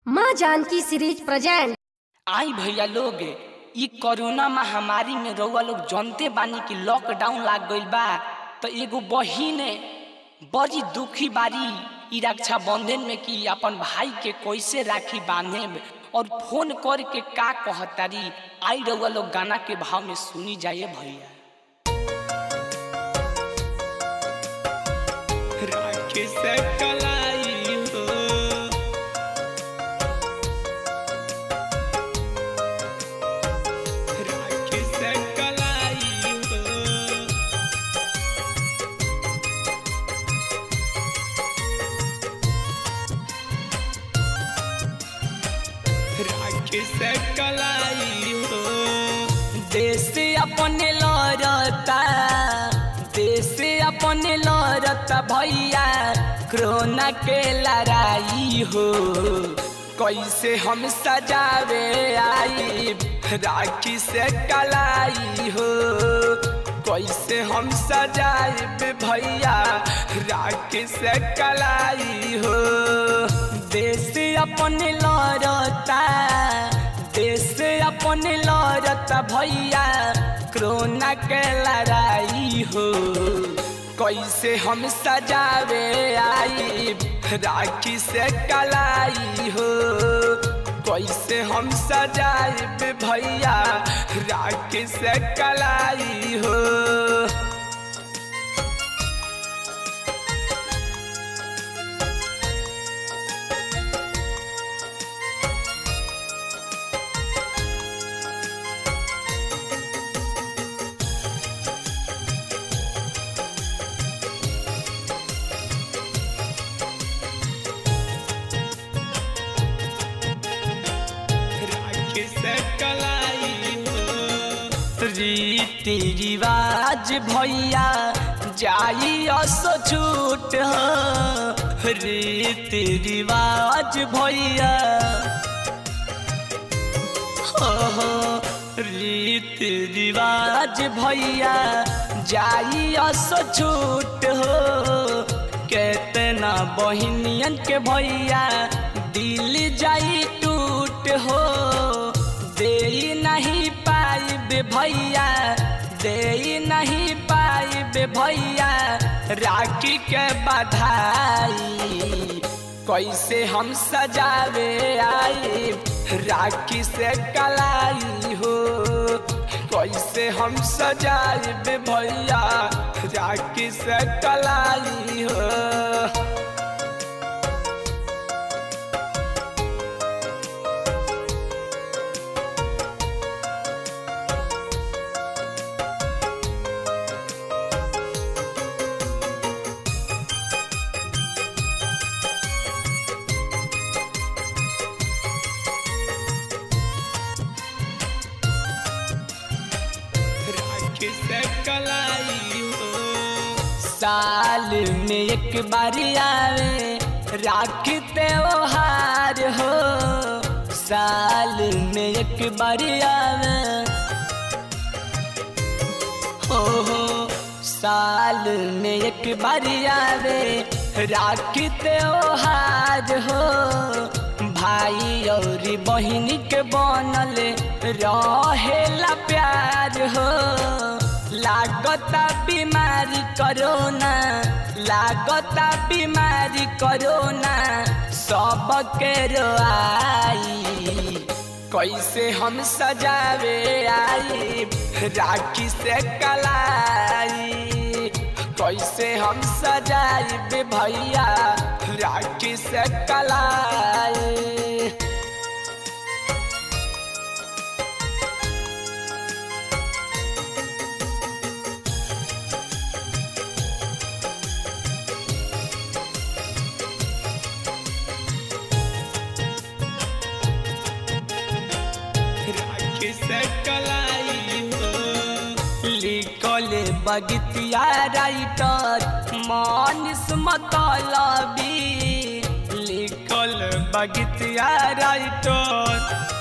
माँ Janaki series present आई भैया लोग ई कोरोना महामारी में रउआ लोग जानते बानी कि लॉकडाउन लाग गइल बा तो एगो बहिन बड़ी दुखी बारी ई रक्षा बंधन में कि अपन भाई के कैसे राखी बांधे और फोन करके का कहतारी आई रउआ लोग गाना के भाव में सुनी जाइए भैया राखी से कलाई हो राखी से कलाई हो राखी से कलाई हो देश अपने लड़ता देश अपने लड़ता भैया कोरोना के लड़ाई हो कैसे हम सजावे आई राखी से कलाई हो कैसे हम सजाए भैया राखी से कलाई हो देश अपने लड़ता देश अपने लड़ता भैया कोरोना के लड़ाई हो कैसे हम सजावे आई राखी से कलाई हो कैसे हम सजाए भैया राखी से कलाई हो राखी से कलाई हो रीति रिवाज भैया जाई असो छूट हो रीति रिवाज भैया हो हो रीति रिवाज भैया जाई असो छूट हो केतना बहिनियन के भैया दिल जाई टूट हो दे नहीं पाइब भैया दे नहीं पाइब भैया राखी के बधाई कैसे हम सजावे आई राखी से कलाई हो कैसे हम सजाए भैया राखी से कलाई हो राखी से कलाई हो साल में एक बार आवे राखी त्योहार हो साल में एक बार आवे हो हो साल में एक बार आवे राखी त्योहार हो भाई और बहन के बनल रहेला प्यार हो लागता बीमारी करोना लागता बीमारी करोना सबके रोआई कैसे हम सजावे आई राखी से कलाई कैसे हम सजाए भैया राखी से कलाई राखी से कलाई हो लिखल बगतिया राइटर मानिस मतलबी लिखल बगतिया राइटर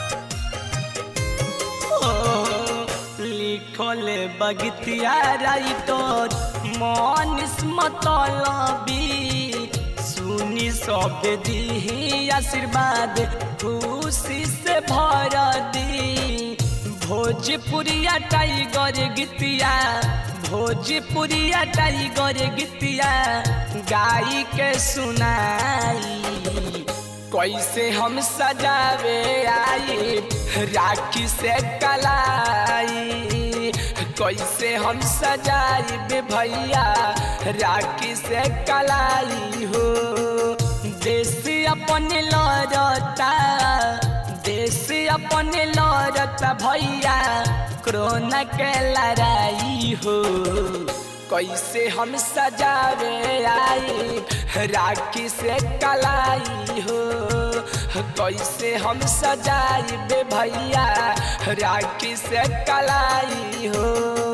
लिखल बगतिया राइटर मानिस मतलबी सुनी सब दी आशीर्वाद खुशी से भर दी भोजपुरिया टाइगर गीतिया भोजपुरिया टाइगर गीतिया गाई के सुनाई कैसे हम सजावे आई राखी से कलाई कैसे हम सजाई बे भैया राखी से कलाई हो देश अपन लड़ता देश अपन लड़ता भैया कोरोना के लड़ाई हो कैसे हम सजावे आई राखी से कलाई हो कैसे हम सजाई बे भैया राखी से कलाई हो